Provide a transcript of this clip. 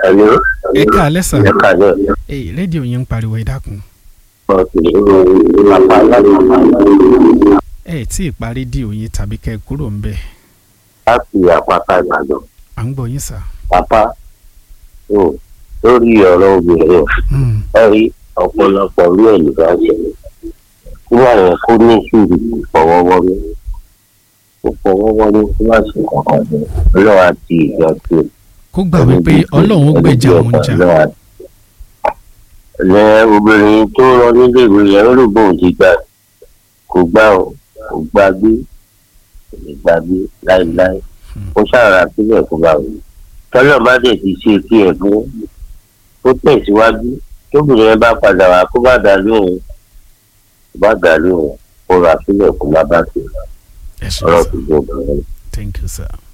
ẹ̀lú ẹ káalẹ́ sà ẹ kàlẹ́ èyí rédíò yín ń pariwo ẹ dákun ọ̀sẹ̀ bàbá láti ẹ tí ì parí rédíò yín tàbí kẹ́ ẹ kúrò ń bẹ̀ láti àpáta ìbàdàn à ń gbọ́ yín sà. bàbá ò lórí ọ̀rọ̀ obìnrin Mm, ẹ rí ọ̀pọ̀lọpọ̀ ní ẹ̀lú bá ṣẹlẹ̀ kí wọ́n yẹn kó ní sùúrù kò fọwọ́wọ́rí kò fọwọ́wọ́rí kó má ṣe kankan jẹ ọlọ́wà ti ìjọ tó kó gbà wípé ọlọ́run ó gbèjà òun jà lẹ obìnrin tó rọ nílé ìwé yẹn ó lò bóun ti gbà kò gbà ó kò gbà gbé kò lè gbà gbé láéláé ó ṣàrà sílẹ̀ kó bá wù tọ́lọ̀ bá dẹ̀ ti ṣe kí ẹ̀ fún ó tẹ̀síwájú tóbìnrin yẹn bá padà wá kó bá dà lóhùn kó bá dà lóhùn kó rà sílẹ̀ kó má bá ṣe ẹ ṣe ọ̀rọ̀ sà tó gbọ́ obìnrin. thank you sir.